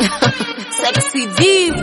Sexy Div.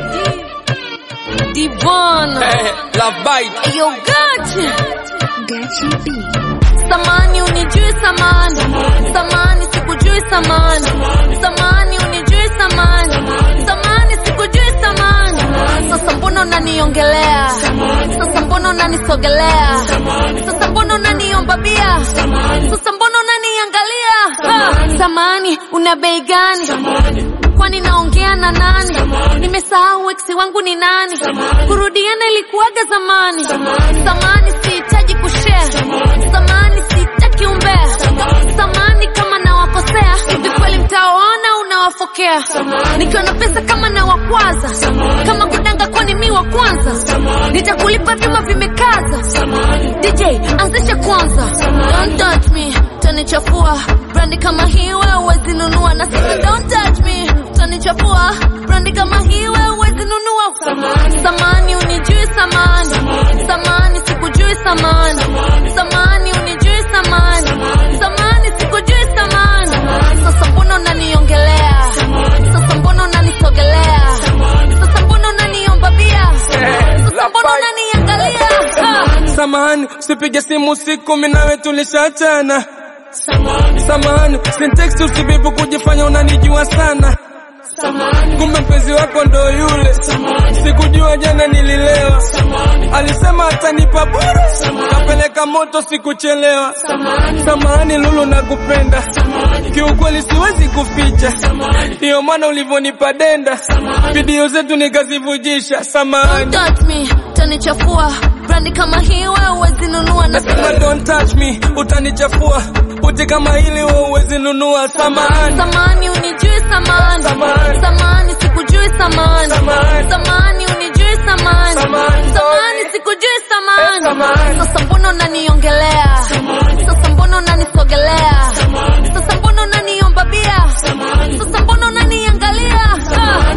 Divon. Eh, Love Bite. Yo, gotcha. Gachi B. Samani unijui samani. Samani sikujui samani. Samani unijui samani. Samani sikujui samani. Sasa mbona unaniongelea? Sasa mbona unanisogelea? Sasa mbona unaniomba bia? Sasa mbona unaniangalia? Ha, Samani una bei gani? kwani naongea na nani? Nimesahau ex wangu ni nani? Kurudiana ilikuwaga zamani. Samani sihitaji kushare. Samani sitaki umbea. Samani kama nawakosea hivi kweli mtawaona unawafokea. Nikiwa na pesa kama nawakwaza, kama kudanga kwani mi wa kwanza, nitakulipa vyuma vimekaza. DJ anzisha kwanza, don't touch me, tanichafua brandi kama hii wewe huwezi nunua, na sasa don't touch me, tanichafua brandi kama hii wewe huwezi nunua. Samani unijui samani, samani sikujui samani, samani unijui samani, samani sikujui samani. Sasa mbona unaniongelea? Sasa mbona unanisogelea? Sasa mbona unaniomba bia? Sasa mbona unaniangalia? Ah. Samahani, usipige simu usiku, mimi nawe tulishachana. Samahani, sintext usibibu kujifanya unanijua sana. Kumbe mpenzi wako ndo yule, sikujua jana nililewa. Alisema atanipa bure, kapeleka moto sikuchelewa. Samahani Lulu, nakupenda kiukweli, siwezi kuficha, ndiyo maana ulivyonipa denda, video zetu nikazivujisha. Samahani. Don't touch me, tanichafua brandi kama hii wewe huwezi nunua, na Nasema don't touch me, utanichafua. Uti kama hili wewe huwezi nunua. Samahani. samani unijui samani, Samani. samani sikujui samani, Samani. samani unijui samani, Samani. samani sikujui Eh, samani. samani. Sasa mbona unaniongelea? Sasa mbona unanisogelea? Sasa mbona unaniomba bia? Sasa mbona unaniangalia? Ah.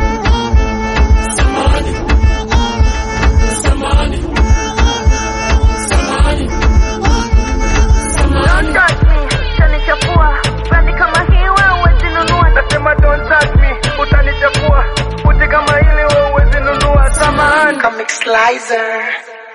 Don't touch me, utanichafua. Brandi kama hii wewe huwezi nunua. Nasema don't touch me, utanichafua. Uti kama hili wewe huwezi nunua. Samahani. Comic Slicer.